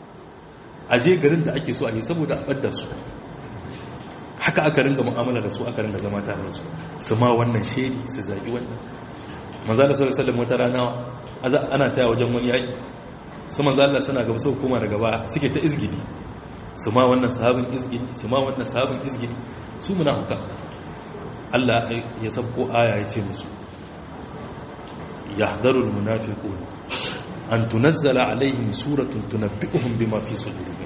a je garin da ake so a yi saboda a ɓadda su haka aka ringa mu'amala da su aka ringa zama tare da su su ma wannan shedi su zagi wannan manzala sallallahu alaihi wasallam wata rana ana taya wajen wani yaƙi su manzo Allah suna gaba sau kuma daga baya suke ta izgidi su ma wannan sahabin izgidi su ma wannan sahabin izgidi su munafuka Allah ya sabko aya ya ce musu yahdharul munafiqun an tunazzala alaihim suratun tunabbi'uhum bima fi sudurihim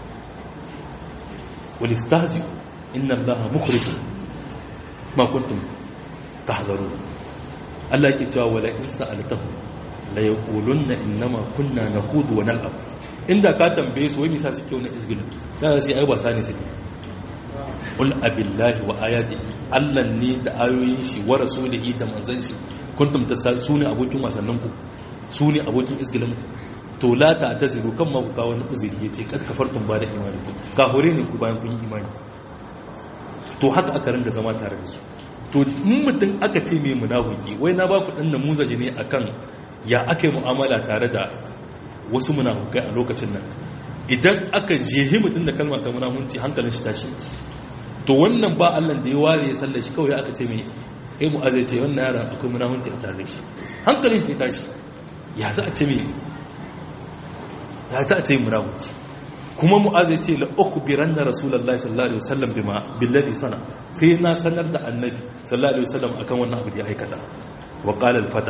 wal istahzi inna Allaha mukhrijun ma kuntum tahdharun Allah yake cewa wala in sa'altahum la yaqulunna innama kunna nakhudu wa nal'ab inda ka tambaye su wai me yasa suke wani izgilin da sai ai wasa ne suke qul abillahi wa ayatihi Allah ne da ayoyin shi wa rasulihi da manzon shi kuntum tasasuni abokin wasannin ku su ne abokin izgilin to la ta taziru kan ma ku kawo wani uzuri yace kad kafartum ba da imani ku ka hore ne ku bayan kun yi imani to haka aka ringa zama tare da su to in mutum aka ce mai munafiki wai na ba ku dan namuzaji ne akan ya aka yi mu'amala tare da wasu munafukai a lokacin nan idan aka jehi mutum da kalmar ta munafunci hankalin shi tashi to wannan ba Allah da ya ware ya sallar shi kawai aka ce mai eh mu azai ce wannan yaron akwai munafunci a tare shi hankalin shi tashi ya za a ce mai ya za a ce munafunci kuma mu'az ya ce la ukhbiran na rasulullahi sallallahu alaihi wasallam bima billahi sana sai na sanar da annabi sallallahu alaihi wasallam akan wannan abu da ya aikata wa qala al-fata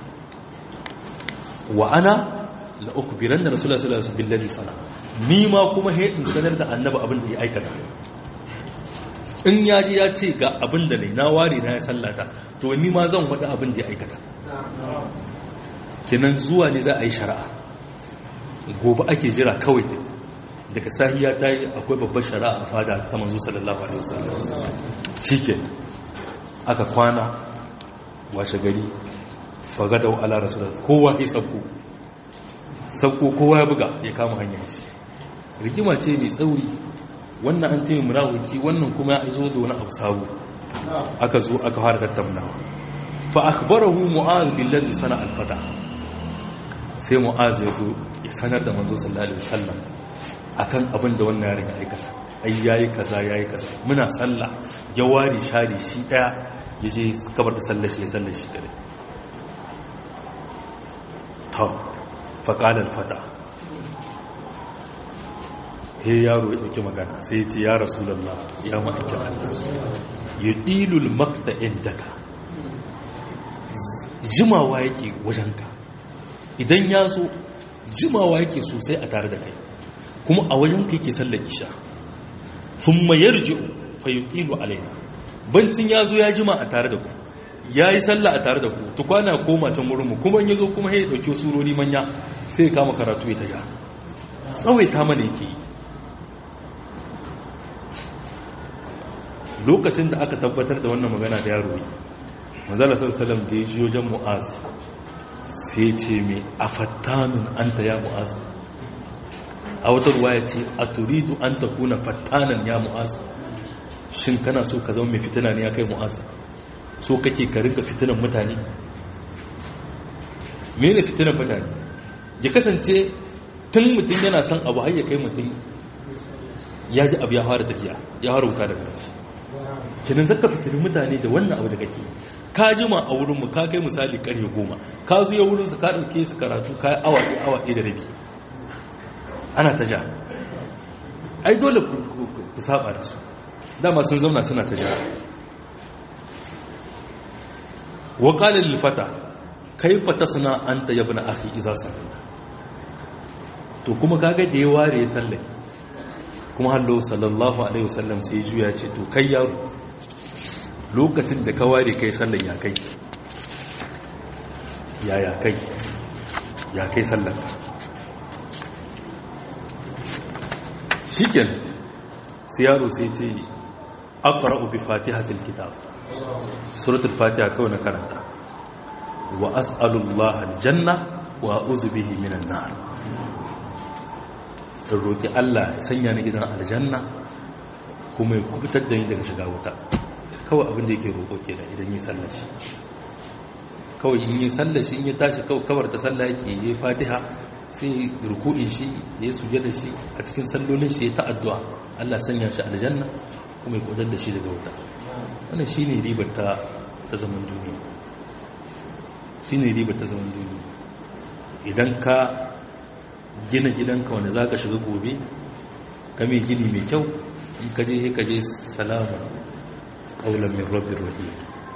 wa ana la ukhbiran na rasulullahi sallallahu alaihi wasallam billahi sana ni ma kuma he in sanar da annabi abin da ya aikata in ya ji ya ce ga abin da ne na ware na ya sallata to ni ma zan wada abin da ya aikata kenan zuwa ne za a yi shari'a gobe ake jira kawai dai daga sahiya ta yi akwai babbar shari'a a fada ta manzo sallallahu alaihi wasallam shike aka kwana washe gari fagadau ala rasulullah kowa ya sauko sauko kowa ya buga ya kama hanyar shi rigima ce mai tsauri wannan an ce munafiki wannan kuma ya zo da wani abu sabo aka zo aka fara tattaunawa fa akhbarahu mu'adh billazi sana al-fata sai mu'adh ya zo ya sanar da manzo sallallahu alaihi wasallam akan abin da wannan yaron ya aikata ai yayi kaza yayi kaza muna sallah ya ware shari shi daya yaje kabar da sallar shi ya sallar shi kare to fa qala al fata he yaro ya dauki magana sai ya ce ya rasulullah ya ma'aikin Allah yudilul makta indaka jimawa yake wajenka idan ya zo jimawa yake sosai a tare da kai kuma a wajen kai ke sallar isha sun mayar ji'u fayyukilu alaina bancin ya zo ya jima a tare da ku ya yi sallah a tare da ku tukwana koma can wurinmu kuma ya zo kuma ya ɗauki surori manya sai ya kama karatu ya ta ja tsawaita mana yake yi lokacin da aka tabbatar da wannan magana da yaro yi manzala sallallahu da ya ji wajen mu'az sai ce mai afattanun anta ya mu'az a wata ruwa ya ce a turidu an ta kuna fattanan ya mu'az shin kana so ka zama mai fitina ne ya kai mu'az so kake ka rinka fitinan mutane mene fitinan mutane ya kasance tun mutum yana son abu har ya kai mutum ya ji abu ya fara tafiya ya fara wuta daga ƙarfi kenan zaka fitinin mutane da wannan abu da kake ka jima a wurinmu ka kai misali ƙarfe goma ka zo ya wurinsu ka ɗauke su karatu ka yi awa ɗaya awa ɗaya da rabi ana ta ja ai dole ku saba da su dama sun zauna suna ta ja wa qala lil fata kayfa tasna anta ya ibn akhi idza sallaita to kuma kaga da ya ware ya sallai kuma hallo sallallahu alaihi wasallam sai juya ce to kai yaro lokacin da ka ware kai sallan ya kai ya ya kai ya kai sallan shiken sai yaro sai ce aqra'u bi fatihatil kitab suratul fatiha kawai na karanta wa as'alullaha aljanna wa a'udhu bihi minan nar in roki Allah ya sanya ni gidan aljanna kuma ya kubutar da ni daga shiga wuta kawai abin da yake roƙo kenan idan yi sallar shi kawai in yi sallar shi in ya tashi kawar ta sallah yake yi fatiha sai ruku'in shi ya suje da shi a cikin sallolin shi ya ta addu'a Allah sanya shi aljanna kuma ya kudar da shi daga wuta wannan shine ribar ta ta zaman duniya shine ribar ta zaman duniya idan ka gina gidanka wanda zaka shiga gobe ka mai gini mai kyau in ka je ka je salama qaulan min rabbir rahim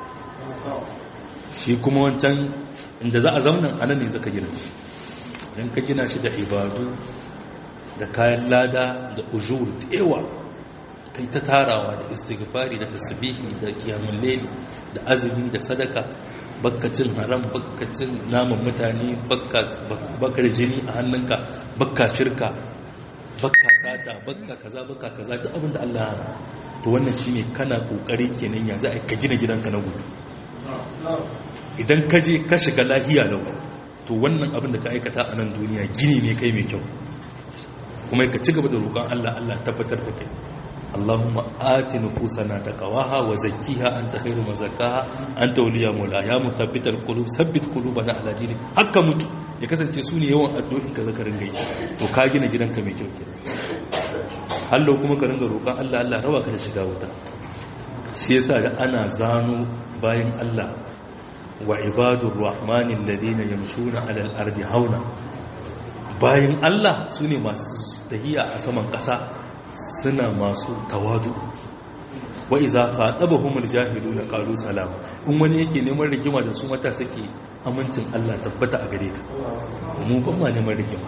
shi kuma wancan inda za a zauna anan ne zaka gina shi don ka gina shi da ibadu da kayan lada da ujur da yawa kai ta tarawa da istighfari da tasbihi da qiyamul layl da azumi da sadaka bakkacin haram bakkacin naman mutane bakkar jini a hannunka bakka shirka bakka sata bakka kaza bakka kaza duk abinda Allah ya to wannan shine kana kokari kenan yanzu a ka gina gidanka na gobe idan ka je ka shiga lahiya lau to wannan abin da ka aikata a nan duniya gini ne kai mai kyau kuma ka ci gaba da roƙon Allah Allah tabbatar da kai Allahumma ati nufusana taqwaha wa zakkiha anta khairu man zakkaha anta waliya mawla ya muthabbital qulub thabbit qulubana ala dinik hakka mutu ya kasance su ne yawan addu'in ka zaka ringa yi to ka gina gidanka mai kyau kenan hallo kuma ka ringa roƙon Allah Allah raba ka da shiga wuta shi yasa ga ana zano bayan Allah wa ibadur rahmanin ladina yamshuna alal ardi hauna bayan Allah su ne masu tahiya a saman ƙasa suna masu tawadu wa iza khatabahumul jahiluna qalu salama in wani yake neman rigima da su mata suke amincin Allah tabbata a gare ka mu ban ma neman rigima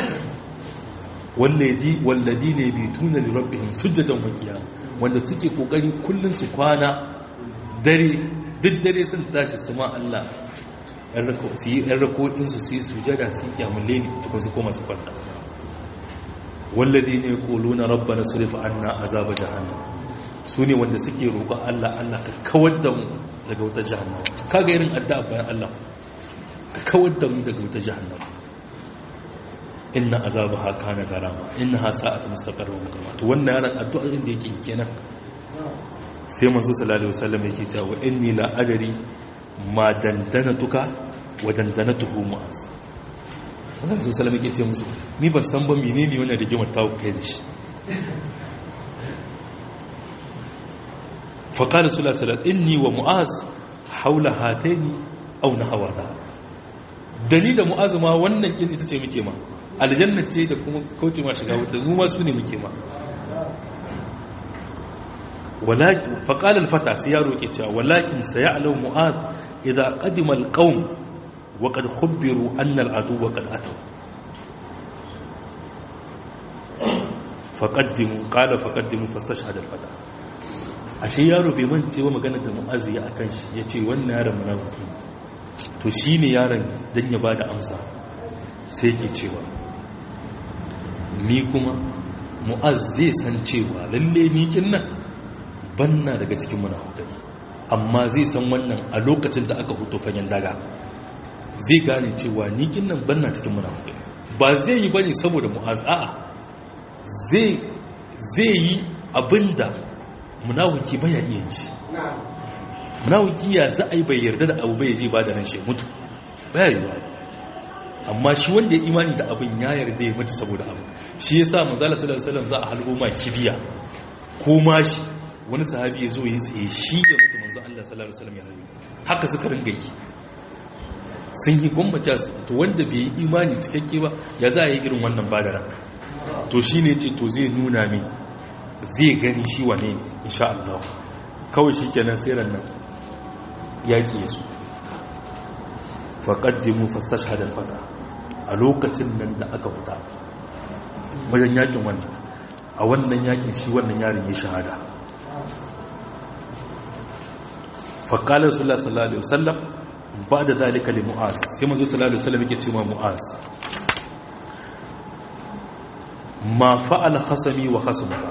walladi walladina bituna li rabbihim sujadan wa qiyam wanda suke kokari kullun su kwana dare duk dare sun tashi su ma Allah yan rako su yi yan rako in su su sujada su kiyamul layli tukun su koma su kwanta walladina yaquluna rabbana surif anna azaba jahannam su ne wanda suke roƙon Allah Allah ka kawar da mu daga wutar jahannama kaga irin addu'a bayan Allah ka kawar da mu daga wutar jahannama inna azabaha kana garama innaha sa'at mustaqarra wa muqama to wannan yaran addu'a din da yake yi kenan sai manzo sallallahu alaihi wasallam yake cewa inni la adari ma dandanatuka wa dandanatuhu mu'az wannan sallallahu alaihi wasallam yake ce musu ni ban san ba menene wannan rigimar ta kai da shi فقال صلى الله عليه وسلم إني ومعاذ حول هاتين أو نحو ذا دليل معاذ ما wannan kin ita ce muke ma aljanna ce da kuma kauce ma shiga wuta mu ma su ne muke ma walakin faqala alfata sai yaro yake cewa walakin sayalamu mu'adh idza qadima alqawm wa qad khubiru anna al'adu qad ataw faqaddimu qala faqaddimu fastashhada alfata ashe yaro bai mance wa magana da mu'azzi a kan shi ya ce wannan yaron munafiki to shi ne yaron don ya ba da amsa sai ke cewa ni kuma mu'az zai san cewa lalle nikin nan banna daga cikin munafukai amma zai san wannan a lokacin da aka hutu fagen daga zai gane cewa nikin nan banna cikin munafukai ba zai yi bane saboda mu'az a'a zai yi abinda munawuki baya iya shi munawuki ya za a yi bai yarda da abu bai je ba da nan shi mutu baya yi ba amma shi wanda ya imani da abin ya yarda ya mutu saboda abu shi ya sa manzala sallallahu alaihi wasallam za a halgo ma kibiya ko ma shi wani sahabi ya zo ya tsaye shi ya mutu manzo Allah sallallahu alaihi wasallam ya rayu haka suka ringa yi sun yi gwamnati su to wanda bai yi imani cikakke ba ya za a yi irin wannan badara to shine ce to zai nuna min zai gani shi wane insha Allah kawai shi kenan siran nan yaƙi ya su faƙaddimu fastashhadar fata a lokacin nan da aka fita wajen yaƙin wannan a wannan yaƙin shi wannan yarin ya shahada faƙalar sallallahu alaihi wasallam ba da zalika li mu'az sai mazu sallallahu alaihi wasallam yake cewa mu'az ma fa'ala khasami wa khasmuka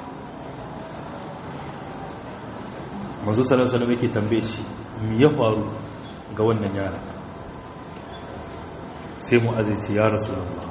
manzo sallallahu alaihi yake tambaye shi me ya faru ga wannan yara sai mu'azzi ce ya rasulullah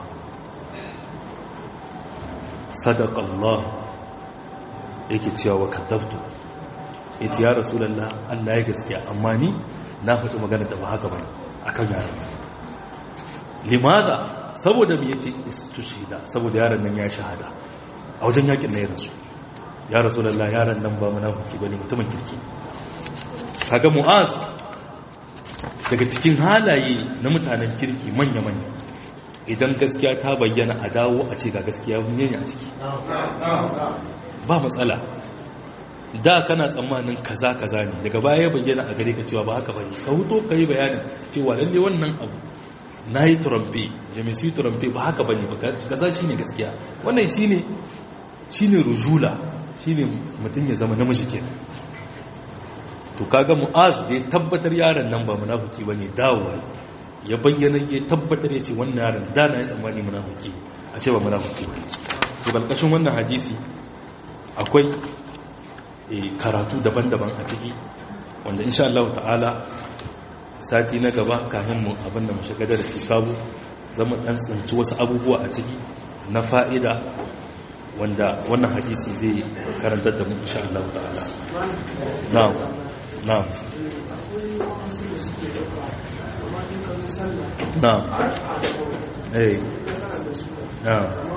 sadaqa Allah yake cewa wa kadaftu yace ya rasulullah Allah ya gaskiya amma ni na faɗi magana da ba haka bane akan yara limada saboda me yace istushida saboda yaron nan ya shahada a wajen yakin na ya rasu ya rasu lalla yaran nan ba munafiki bane mutumin kirki kaga mu'az daga cikin halaye na mutanen kirki manya-manya idan gaskiya ta bayyana a dawo a ce ga gaskiya ne a ciki ba matsala da kana tsammanin kaza kaza ne daga baya bayyana a gare ka cewa ba haka bane ka huto ka yi bayanin cewa lalle wannan abu na yi turamfe jami'ai turamfe ba haka bane ba kaza shine gaskiya wannan shine shine rujula shine mutum ya zama namiji ke to kaga mu'az da ya tabbatar yaron nan ba munafiki bane dawowa ya bayyana ya tabbatar ya ce wannan yaron da na yi tsammani munafiki a ce ba munafiki bane to balkashin wannan hadisi akwai karatu daban-daban a ciki wanda insha Allah ta'ala sati na gaba kafin mu abinda mu shiga da sabu zama dan tsinci wasu abubuwa a ciki na fa'ida wanda wannan hadisi zai karantar da mu insha Allah ta'ala na'am na'am na eh na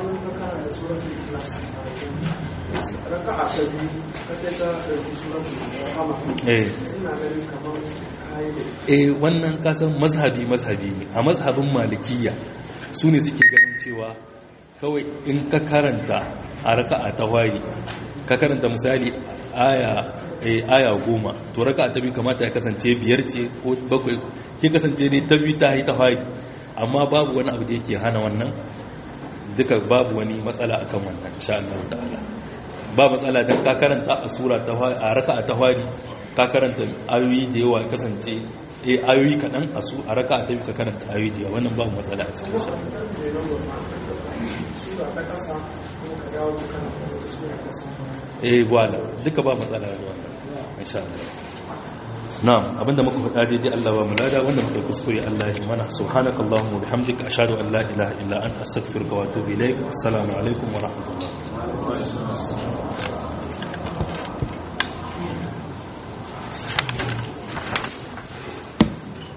eh eh wannan kasan mazhabi mazhabi ne a mazhabin malikiya su ne suke ganin cewa kawai in ka karanta a raka'a ta wari ka karanta misali aya aya goma to raka'a ta biyu kamata ya kasance biyar ce ko bakwai ke kasance ne ta biyu ta yi ta wari amma babu wani abu da yake hana wannan duka babu wani matsala akan wannan insha Allah ta'ala ba matsala dan ka karanta a sura ta a raka'a ta wari ka karanta ayoyi da yawa kasance eh ayoyi kaɗan a su a raka ta yi ka karanta ayoyi da yawa wannan ba matsala a cikin shi eh wala duka ba matsala da wannan insha Allah na'am abinda muka faɗa daidai Allah ba mu lada wanda muka kuskure Allah ya mana subhanakallahumma wa bihamdika ashhadu an la ilaha illa anta astaghfiruka wa atubu ilaik assalamu alaikum wa rahmatullah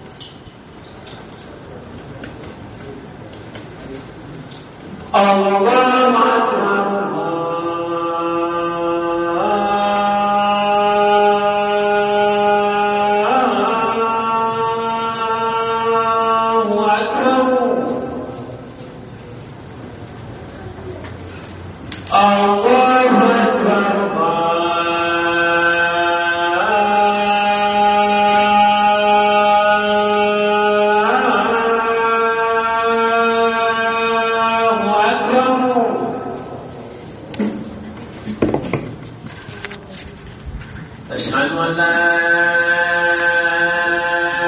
Allah